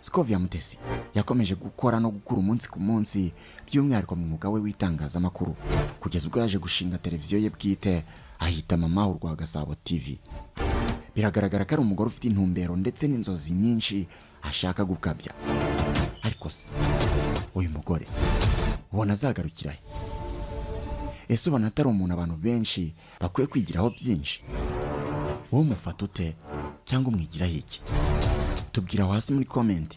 Skovia Mutesi yakomeje gukora no gukura umunsi ku munsi by'umwihariko mu mwuga we w'itangazamakuru kugeza ubwo yaje gushinga televiziyo ye bwite ahita mama urwa Gasabo TV biragaragara ko ari umugore ufite intumbero ndetse n'inzozi nyinshi ashaka gukabya ariko se uyu mugore ubona azagarukira he ese ubona atari umuntu abantu benshi bakwiye kwigiraho byinshi wowe umufata ute cyangwa umwigiraho iki tubwira hasi muri komenti